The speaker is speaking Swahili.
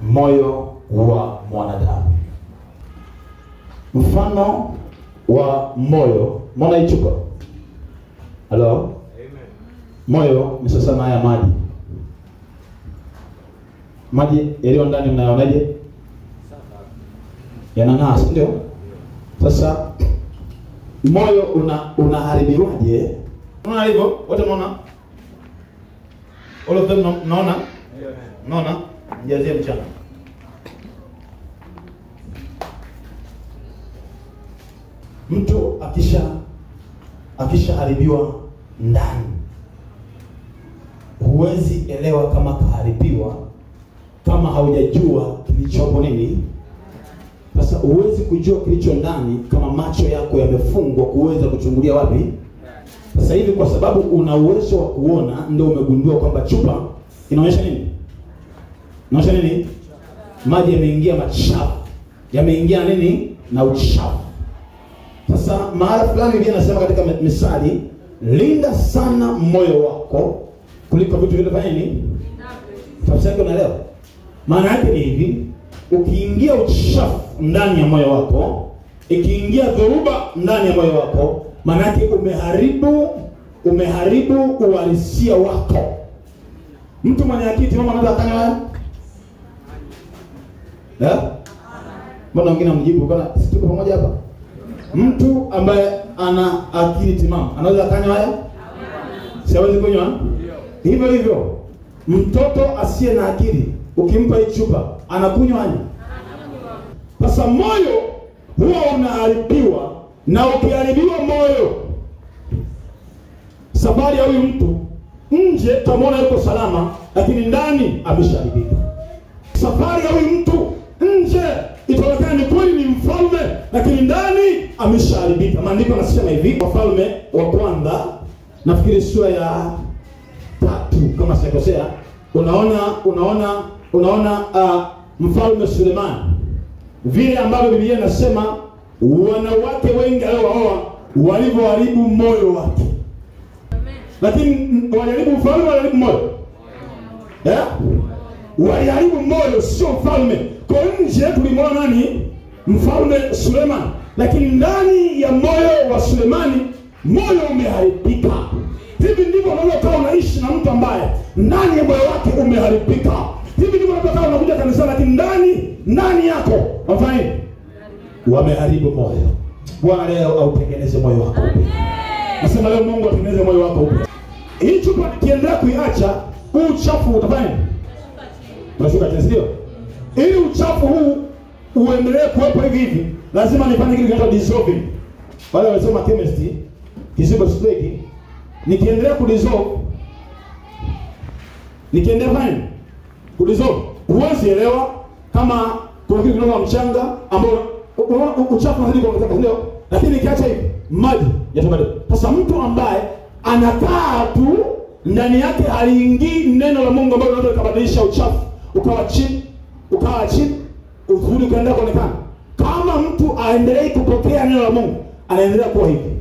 moyo wa mwanadamu mfano wa moyo mona hii chupa halo moyo ni sasa na haya maji maji yaliyo ndani mnayonaje yanang'aa si ndio sasa moyo una unaharibiwaje unaona hivyo wote mnaona all of them mna- mnaona mnaona mjazie mchana mtu akisha akishaharibiwa ndani huwezi elewa kama kaharibiwa kama haujajua kilichopo nini sasa huwezi kujua kilicho ndani kama macho yako yamefungwa kuweza kuchungulia wapi sasa hivi kwa sababu una uwezo wa kuona ndio umegundua kwamba chupa inaonyesha nini inaonyesha nini maji yameingia machafu yameingia na nini na uchafu sasa mahala fulani Biblia inasema katika misali linda sana moyo wako kuliko vitu vilivyofanya nini tafsiri yake unaelewa maana yake ni hivi ukiingia uchafu ndani ya moyo wako ikiingia dhoruba ndani ya moyo wako maana yake umeharibu umeharibu uhalisia wako mtu mwenye akili timamu anaweza akanywa haya Eh? mbona wengine mjibu kana si tuko pamoja hapa mtu ambaye ana akili timamu anaweza akanywa haya siawezi kunywa hivyo hivyo mtoto asiye na akili ukimpa hii chupa anakunywa haya sasa moyo huwa unaharibiwa na ukiharibiwa moyo safari ya huyu mtu nje tutamwona yuko salama lakini ndani ameshaharibika safari ya huyu mtu nje itaonekana ni kweli ni mfalme lakini ndani ameshaharibika maandiko anasema hivi wafalme wa kwanza nafikiri sura ya tatu kama sijakosea unaona unaona unaona uh, mfalme sulemani vile ambavyo biblia inasema wanawake wengi aliowaoa walivyoharibu moyo wake lakini mm, waliharibu mfalme waliharibu moyo yeah? waliharibu moyo sio mfalme kwa nje tulimwona nani mfalme suleman lakini ndani ya moyo wa sulemani moyo umeharibika hivi ndivyo unaweza ukawa unaishi na mtu ambaye ndani ya moyo wake umeharibika hivi ndivyo unaweza ukawa unakuja kanisani lakini ndani ndani yako wafanya nini wameharibu moyo bwana leo autengeneze moyo wako upya nasema leo mungu atengeneze moyo wako upya hii chupa nikiendelea kuiacha huu uchafu utafanya nini? unashuka chini ndio ili uchafu huu uendelee kuwepo hivi hivi lazima nifanye kitu kinaitwa dissolving wale walisoma chemistry kisibo steki nikiendelea kudissolve nikiendelea fanya nini? kudissolve huwezi elewa kama kuna kitu kinaitwa mchanga ambao unaona u- uchafu unazidi kuongezeka ndio lakini nikiacha hivi maji yatabadilika sasa mtu ambaye anakaa tu ndani yake haliingii neno la Mungu ambalo linaweza likabadilisha uchafu ukawa chini ukawa chini uzuri ukaendelea kuonekana kama mtu aendelei kupokea neno la Mungu anaendelea kuwa hivi